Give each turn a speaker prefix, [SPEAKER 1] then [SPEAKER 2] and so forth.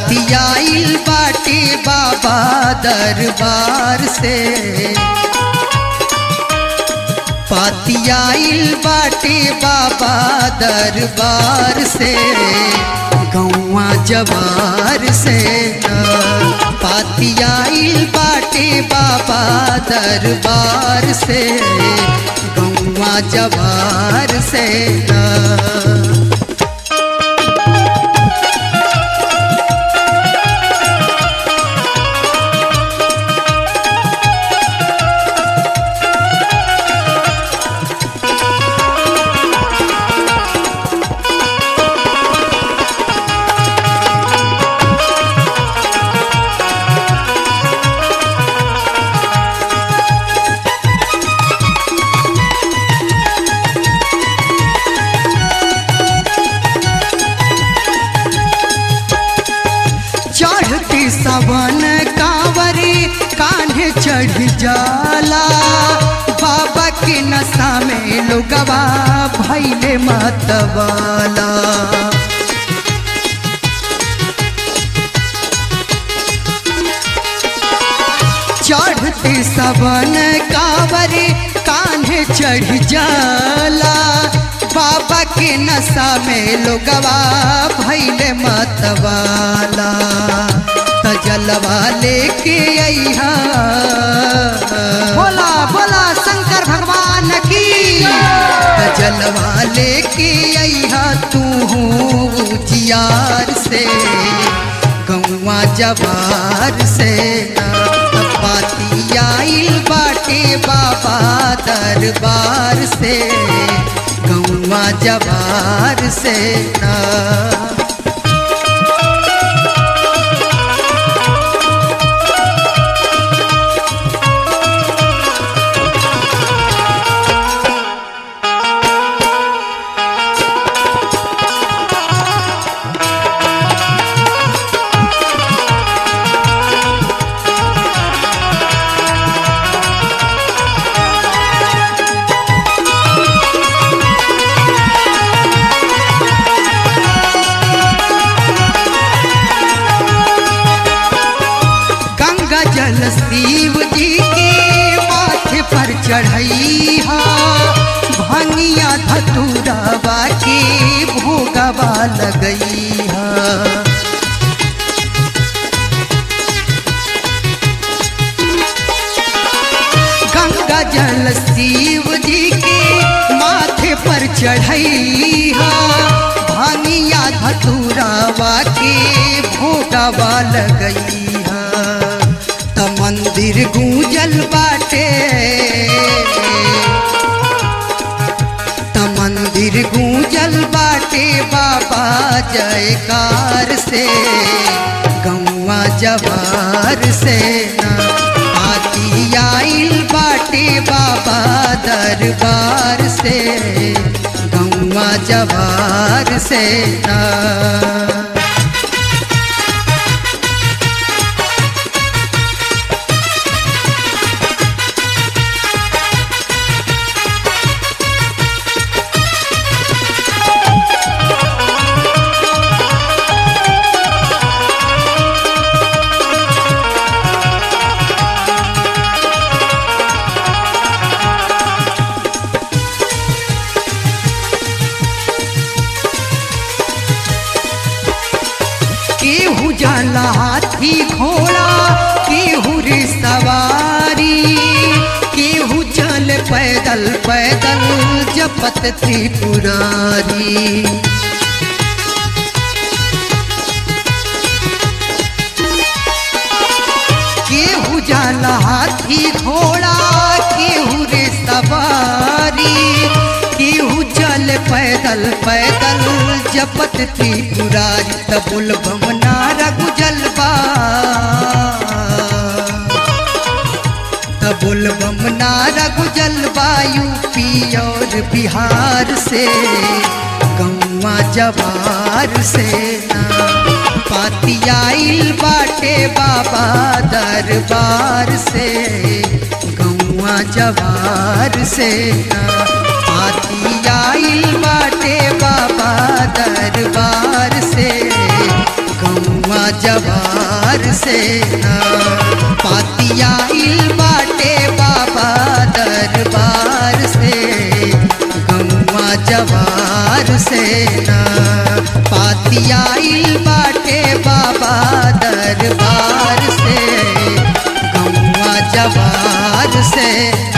[SPEAKER 1] पातियाइल बाटे बाबा दरबार से पातियाइल बाटे बाबा दरबार से गौवा जवार से पातियाइल बाटे बाबा दरबार से गौवा जवार से चढ़ती सवन कांवरे कान्हे चढ़ जाला बाबा के नशा में लोगवा भैले मतवाला चढ़ते सवन कांवरे कान्हे चढ़ जाला बाबा के नशा में लोगवा भैले मतवाला तजलवा लेके अइहा बोला बोला शंकर भगवान की तजलवा लेके अइहा तू जियार से गौवा जवार से पातियाइल बाटे बाबा दरबार से गौवा जवार से ना गंगा जल शिव जी के माथे पर चढ़ई हा भंगिया धतुरवा के भोगवा लगई हा गंगा जल शिव जी के माथे पर चढ़ई हा भानिया धतुरावा के भोगवा लगई हा त मंदिर गूंजल बाटे त मंदिर गूंजल बाटे बाबा जयकार से गौवा जवार से ना आइल बाटे बाबा दरबार से गौवा जवार से ना केहू जाला हाथी घोड़ा केहू रे सवारी केहू चल पैदल पैदल जपत त्रिपुरारी केहू जाला हाथी घोड़ा केहू रे सवारी केहू चल पैदल पैदल जपत त्रिपुरारी तबुल भवना रघु जलवा तबुल बमना रघु जलवा यूपी और बिहार से गौवा जवार से ना पातियाइल बाटे बाबा दरबार से गौवा जवार से ना पातियाइल बाटे बाबा दरबार से गौवा जवार जवार से ना पातिया इल बाटे बाबा दरबार से गौआ जवार से ना पातिया इल बाटे बाबा दरबार से गौआ जवार से